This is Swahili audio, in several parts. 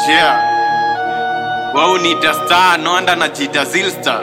Yeah. Wao niita star, noanda najiita Zilstar.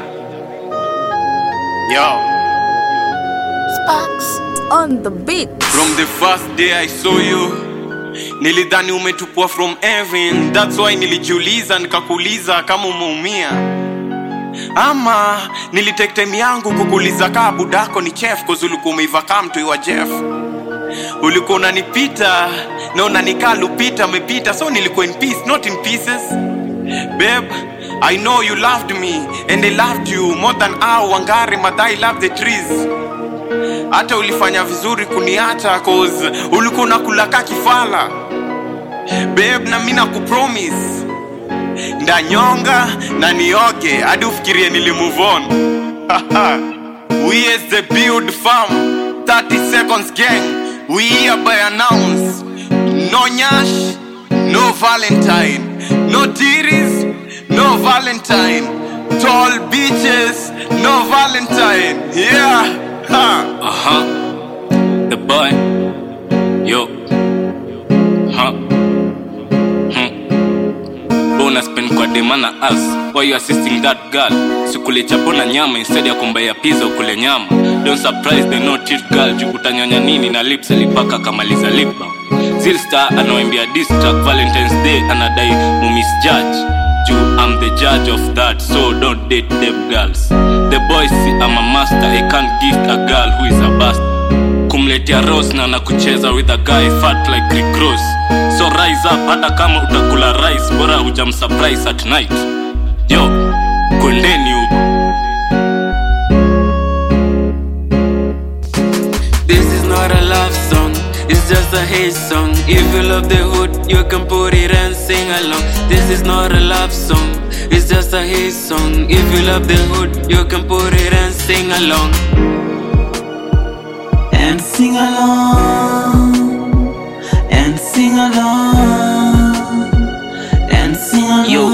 Yo. Sparks on the beat. From the first day I saw you nilidhani umetupwa from heaven that's why nilijiuliza nikakuuliza kama umeumia ama nilitake time yangu kukuuliza kaa budako ni chef cause ulikuwa umeiva kaa mtoi wa jeff ulikuwa unanipita na unanikaa lupita amepita so nilikuwa in peace not in pieces babe i know you loved me and i loved you more than our wangari madai love the trees hata ulifanya vizuri kuniacha cause ulikuwa unakula ka kifala babe na mi nakupromise ndanyonga na nioge hadi ufikirie nilimove on we as the build farm 30 seconds gang we hereby announce no nyash no valentine no tiris no valentine tall beaches no valentine yeah ha. Uh-huh. The boy. Yo. Huh. Hmm. Bonus pen kwa demana us. Why you assisting that girl? Sikule chapo na nyama instead ya kumbaya pizza ukule nyama. Don't surprise the no treat girl juu utanyonya nini na lips alipaka kamaliza lip balm. Zilstar anawambia diss track Valentine's Day anadai mumisjudge juu I'm the judge of that so don't date them girls the boys I'm a master I can't gift a girl who is a bastard kumletea rose na nakucheza with a guy fat like Rick Ross so rise up hata kama utakula rice bora hujamsurprise at night yo kwendeni huko This is not a love song, it's just a hate song. If you love the hood, you can put it and sing along. This is not a love song, it's just a hate song. If you love the hood, you can put it and sing along. and sing along and sing along and sing along Yo.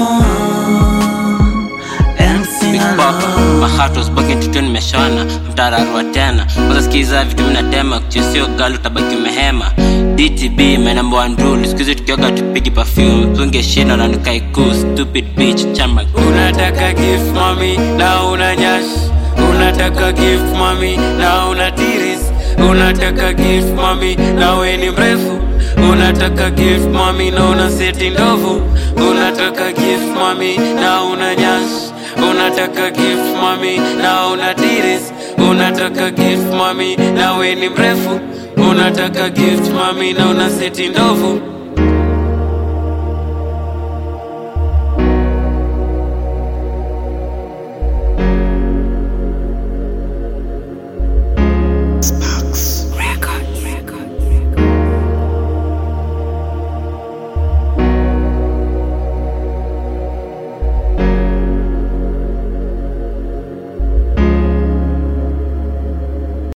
and sing Big Papa, along my heart was broken tutu nimeshona mtararua tena kwanza sikiza vitu minatema kuchusio gali utabaki umehema dtb menamba nduli sikuhizi tukioga tupigi perfume tunge shina na nikaiku stupid bitch chamba unataka gift mami na una nyash unataka gift mami na una tiris unataka gift mami na we ni mrefu unataka gift mami na una seti ndovu unataka gift mami na una nyash unataka gift mami na una tiris unataka gift mami na we ni mrefu unataka gift mami na una seti ndovu